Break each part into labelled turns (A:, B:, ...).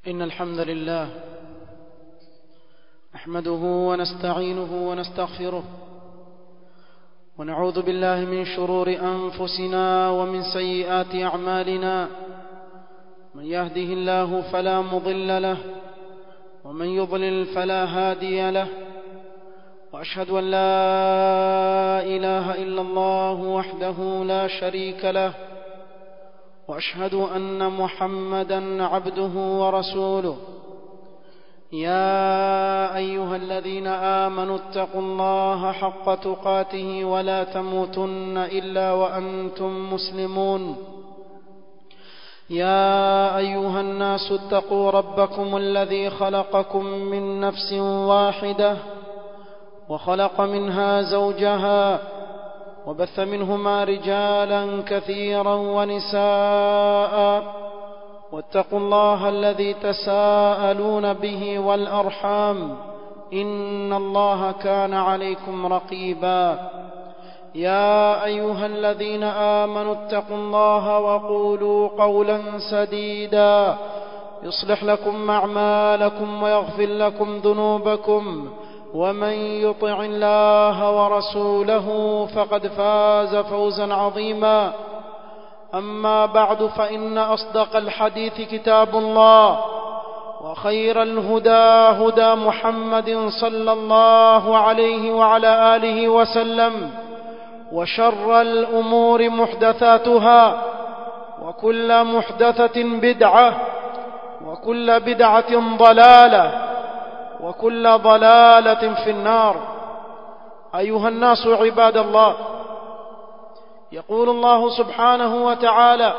A: إن الحمد لله نحمده ونستعينه ونستغفره ونعوذ بالله من شرور أنفسنا ومن سيئات أعمالنا من يهده الله فلا مضل له ومن يضلل فلا هادي له وأشهد أن لا إله إلا الله وحده لا شريك له واشهد ان محمدا عبده ورسوله يا ايها الذين امنوا اتقوا الله حق تقاته ولا تموتن الا وانتم مسلمون يا ايها الناس اتقوا ربكم الذي خلقكم من نفس واحده وخلق منها زوجها وبث منهما رجالا كثيرا ونساء واتقوا الله الذي تساءلون به والارحام ان الله كان عليكم رقيبا يا ايها الذين امنوا اتقوا الله وقولوا قولا سديدا يصلح لكم اعمالكم ويغفر لكم ذنوبكم ومن يطع الله ورسوله فقد فاز فوزا عظيما اما بعد فان اصدق الحديث كتاب الله وخير الهدى هدى محمد صلى الله عليه وعلى اله وسلم وشر الامور محدثاتها وكل محدثه بدعه وكل بدعه ضلاله وكل ضلاله في النار ايها الناس عباد الله يقول الله سبحانه وتعالى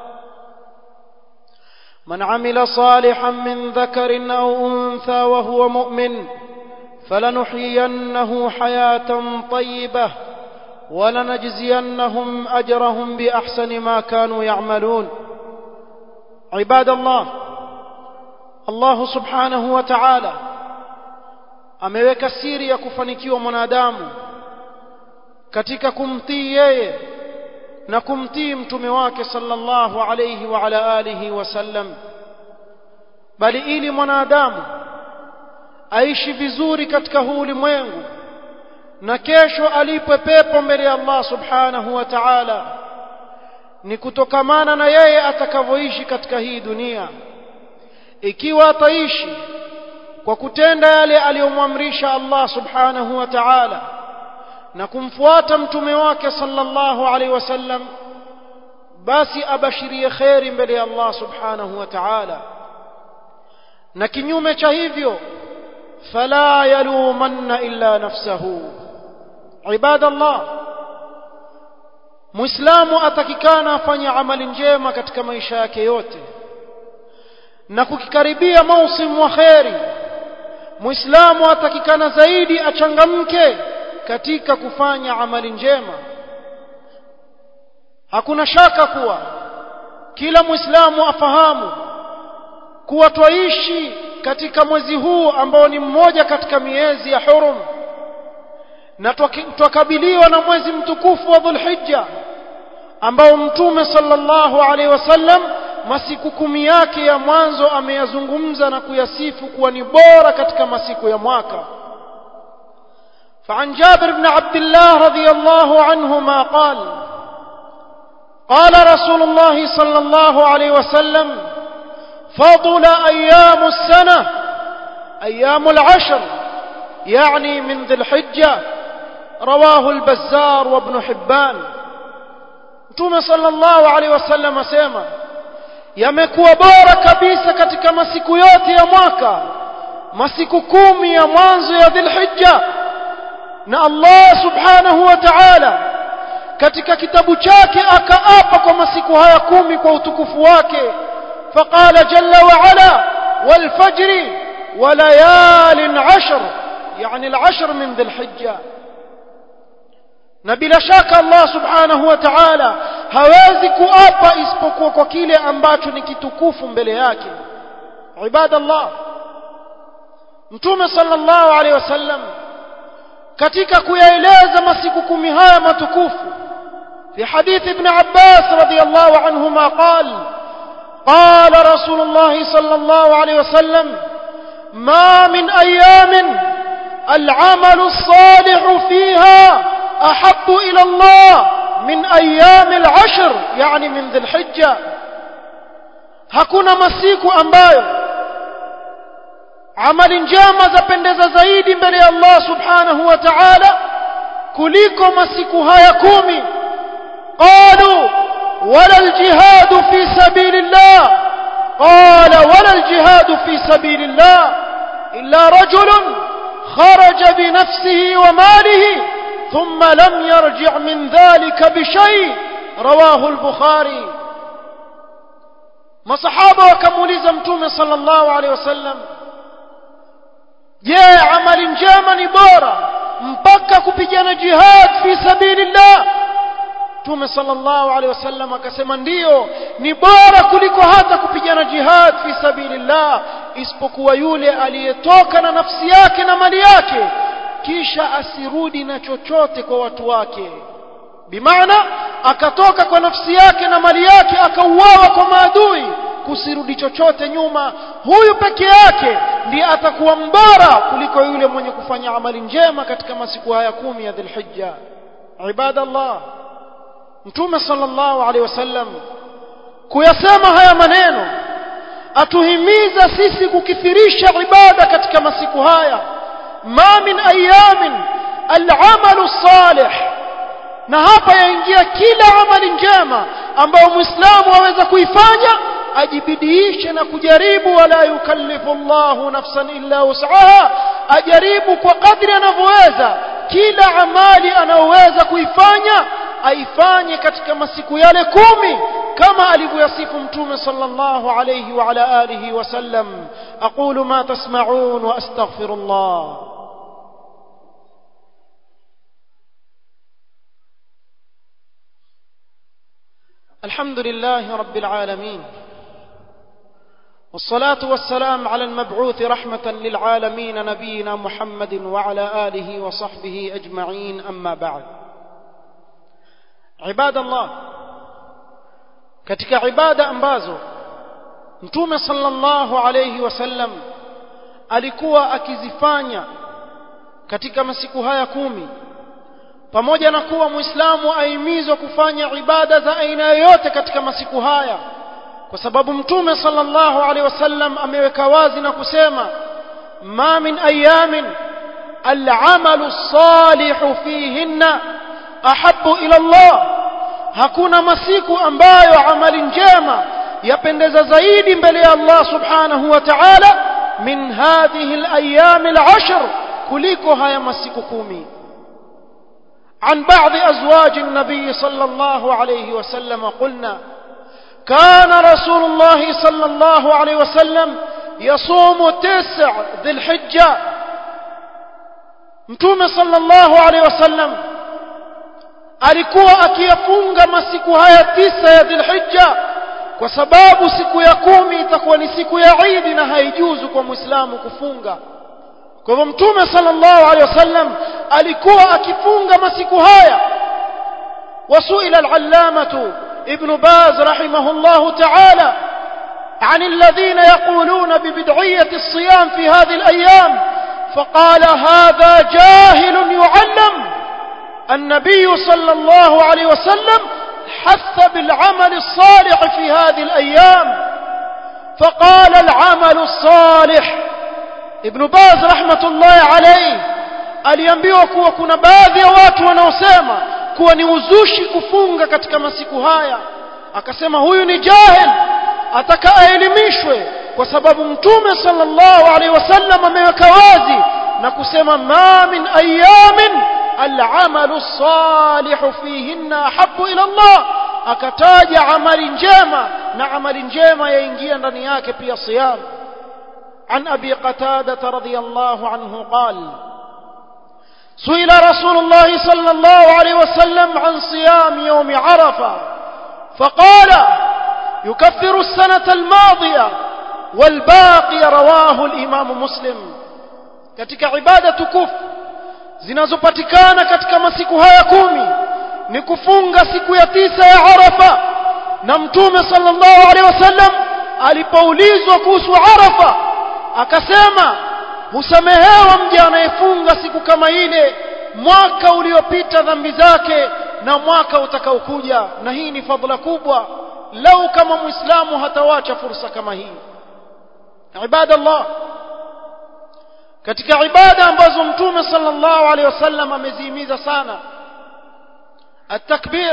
A: من عمل صالحا من ذكر او انثى وهو مؤمن فلنحيينه حياه طيبه ولنجزينهم اجرهم باحسن ما كانوا يعملون عباد الله الله سبحانه وتعالى ameweka siri ya kufanikiwa mwanadamu katika kumtii yeye na kumtii mtume wake sallallahu alayhi wa ala alihi wasallam bali ili mwanadamu aishi vizuri katika huu ulimwengu na kesho alipwe pepo mbele ya Allah subhanahu wa ta'ala ni kutokamana na yeye atakavyoishi katika hii dunia ikiwa ataishi kwa kutenda yale aliyomwamrisha Allah subhanahu wa ta'ala na kumfuata mtume wake sallallahu alaihi wasallam basi abashirie kheri mbele ya Allah subhanahu wa ta'ala na kinyume cha hivyo fala yalumanna illa nafsahu ibadallah muislamu atakikana afanye amali njema katika maisha yake yote na kukikaribia mausimu wa kheri muislamu atakikana zaidi achangamke katika kufanya amali njema hakuna shaka kuwa kila muislamu afahamu kuwa twaishi katika mwezi huu ambao ni mmoja katika miezi ya hurum na twakabiliwa na mwezi mtukufu wa dhulhijja ambao mtume sallallahu alaihi wasallam masiku kumi yake ya mwanzo ameyazungumza na kuyasifu kuwa ni bora katika masiku ya mwaka فعن جابر بن عبد الله رضي الله عنهما قال قال رسول الله صلى الله عليه وسلم فضل أيام السنة أيام العشر يعني من ذي الحجة رواه البزار وابن حبان متوم صلى الله عليه وسلم سيما yamekuwa bora kabisa katika masiku yote ya mwaka masiku kumi ya mwanzo ya dhilhijja na Allah subhanahu wa ta'ala katika kitabu chake akaapa kwa masiku haya kumi kwa utukufu wake faqala jalla wa ala wal fajri wa layalin ashr yani al ashr min dhilhijja na bila shaka Allah subhanahu wa ta'ala hawezi kuapa isipokuwa kwa kile ambacho ni kitukufu mbele yake ibadallah mtume sallallahu alaihi wasallam katika kuyaeleza masiku kumi haya matukufu في حديث ابن عباس رضي الله عنهما قال قال رسول الله صلى الله عليه وسلم ما من أيام العمل الصالح فيها أحب إلى الله من أيام العشر يعني من ذي الحجة hakuna masiku ambayo amali njema zapendeza zaidi mbele ya Allah subhanahu wa ta'ala kuliko masiku haya kumi qalu wala aljihad fi sabilillah qala wala aljihad fi sabilillah illa rajulun kharaja bi nafsihi wa malihi thumma lam yarji' min dhalika bi shay rawahu al-bukhari masahaba wakamuuliza mtume sallallahu alaihi wasallam je amali njema ni bora mpaka kupigana jihad fi sabilillah mtume sallallahu alaihi wasallam akasema ndiyo ni bora kuliko hata kupigana jihad fi sabilillah isipokuwa yule aliyetoka na nafsi yake na mali yake kisha asirudi na chochote kwa watu wake bimaana akatoka kwa nafsi yake na mali yake akauawa kwa maadui kusirudi chochote nyuma huyu peke yake ndiye atakuwa mbora kuliko yule mwenye kufanya amali njema katika masiku haya kumi ya dhulhijja ibadallah mtume sallallahu alaihi wasallam kuyasema haya maneno atuhimiza sisi kukithirisha ibada katika masiku haya ma min ayamin al'amalu salih na hapa yaingia kila amali njema ambayo muislamu aweza kuifanya ajibidiishe na kujaribu wala yukallifu Allahu nafsan illa wus'aha ajaribu kwa kadri anavyoweza kila amali anayoweza kuifanya aifanye katika masiku yale kumi kama alivyoyasifu mtume sallallahu alayhi wa ala alihi wasallam aqulu ma tasma'un wa astaghfirullah الحمد لله رب العالمين والصلاة والسلام على المبعوث رحمة للعالمين نبينا محمد وعلى آله وصحبه أجمعين أما بعد عباد الله katika ibada ambazo mtume sallallahu alayhi wasallam alikuwa akizifanya katika masiku haya kumi pamoja na kuwa muislamu ahimizwa kufanya ibada za aina yoyote katika masiku haya kwa sababu mtume sallallahu alaihi wasallam ameweka wazi na kusema ma min ayamin al'amalu salihu fihinna ahabbu ila Allah hakuna masiku ambayo amali njema yapendeza zaidi mbele ya Allah subhanahu wa ta'ala min hadhihi al-ayyam al-ashr kuliko haya masiku kumi عن بعض أزواج النبي صلى الله عليه وسلم قلنا كان رسول الله صلى الله عليه وسلم يصوم تسع ذي الحجة متوم صلى الله عليه وسلم alikuwa akiyafunga masiku haya tisa ya dhilhijja kwa sababu siku ya kumi itakuwa ni siku ya idi na haijuzu kwa mwislamu kufunga kwa hivyo mtume sallallahu alaihi wasallam alikuwa akifunga masiku haya wasuila al-allamatu ibn baz rahimahullah ta'ala عن الذين يقولون ببدعية الصيام في هذه الأيام فقال هذا جاهل يعلم النبي صلى الله عليه وسلم حث بالعمل الصالح في هذه الأيام فقال العمل الصالح Ibn Baz rahmatullahi alayhi aliambiwa kuwa kuna baadhi ya watu wanaosema kuwa ni uzushi kufunga katika masiku haya akasema huyu ni jahil ataka aelimishwe kwa sababu mtume sallallahu alaihi wasallam ameweka wazi na kusema ma min ayamin al'amalu salihu fihinna ahabbu ila Allah akataja amali njema na amali njema yaingia ndani yake pia siyam عن أبي قتادة رضي الله عنه قال سئل رسول الله صلى الله عليه وسلم عن صيام يوم عرفة فقال يكفر السنة الماضية والباقي رواه الإمام مسلم katika ibada tukufu zinazopatikana katika masiku haya kumi ni kufunga siku ya tisa ya Arafa na mtume sallallahu alaihi wasallam alipoulizwa kuhusu arafa akasema husamehewa mja anayefunga siku kama ile mwaka uliopita dhambi zake na mwaka utakaokuja na hii ni fadhila kubwa lau kama muislamu hatawacha fursa kama hii ibadallah katika ibada ambazo mtume sallallahu alaihi wasallam amezihimiza sana التكبير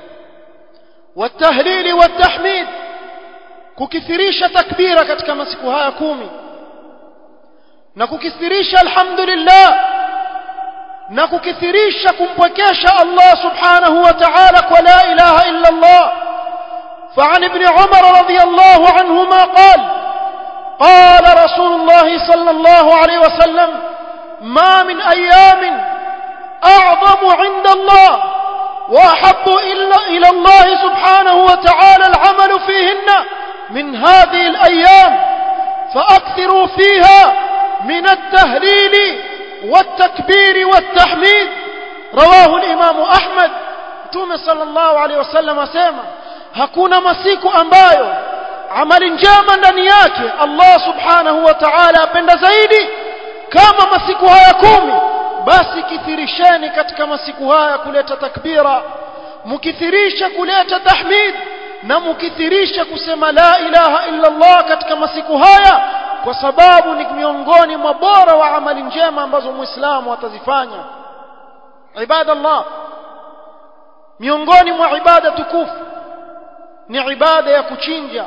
A: والتهليل والتحميد kukithirisha takbira katika masiku haya kumi na kukithirisha alhamdulillah na kukithirisha kumpwekesha Allah subhanahu wa ta'ala kwa la ilaha illa Allah فعن ابن عمر رضي الله عنهما قال قال رسول الله صلى الله عليه وسلم ما من أيام أعظم عند الله وأحب إلى الله سبحانه وتعالى العمل فيهن من هذه الأيام فأكثروا فيها من التهليل والتكبير والتحميد رواه الإمام أحمد تومي صلى الله عليه وسلم سيما hakuna masiku ambayo amali njema ndani yake Allah subhanahu wa ta'ala apenda zaidi kama masiku haya kumi basi kithirisheni katika masiku haya kuleta takbira mukithirisha kuleta tahmid na mukithirisha kusema la ilaha illa Allah katika masiku haya kwa sababu ni miongoni mwa bora wa amali njema ambazo muislamu atazifanya ibada Allah miongoni mwa ibada tukufu ni ibada ya kuchinja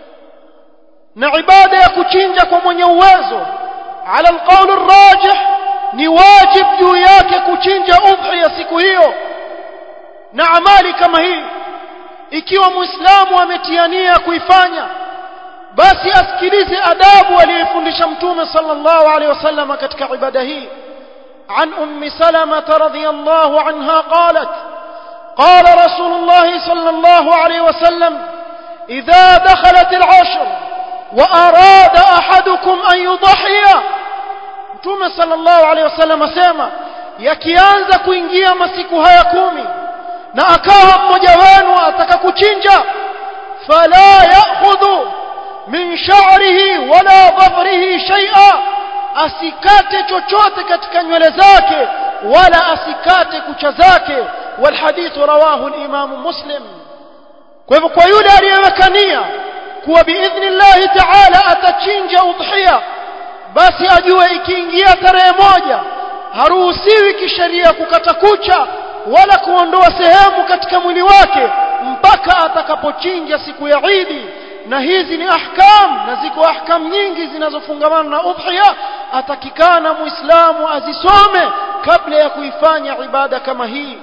A: na ibada ya kuchinja kwa mwenye uwezo ala alqawl arrajih ni wajib juu yake kuchinja udhiya siku hiyo na amali kama hii ikiwa muislamu ametiania kuifanya basi asikilize adabu aliyofundisha mtume sallallahu alaihi wasallam katika ibada hii عن أم سلمة رضي الله عنها قالت قال رسول الله صلى الله عليه وسلم إذا دخلت العشر وأراد أحدكم أن يضحي متوم صلى الله عليه وسلم سيما yakianza kuingia masiku haya kumi na akawa mmoja wenu ataka kuchinja fala ya'khudhu min sha'rihi wala dhafrihi shay'a asikate chochote katika nywele zake wala asikate kucha zake والحديث رواه الإمام مسلم kwa kwa yule aliyeweka nia kuwa biidhnillahi taala atachinja udhiya basi ajue ikiingia tarehe moja haruhusiwi kisheria kukata kucha wala kuondoa sehemu katika mwili wake mpaka atakapochinja siku ya Idi na hizi ni ahkam na ziko ahkam nyingi zinazofungamana na udhiya atakikana muislamu azisome kabla ya kuifanya ibada kama hii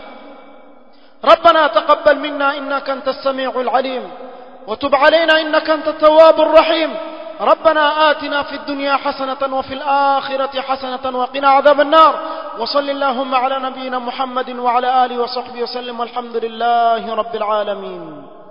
A: ربنا تقبل منا إنك أنت السميع العليم وتب علينا إنك أنت التواب الرحيم ربنا آتنا في الدنيا حسنة وفي الآخرة حسنة وقنا عذاب النار وصل اللهم على نبينا محمد وعلى آله وصحبه وسلم والحمد لله رب العالمين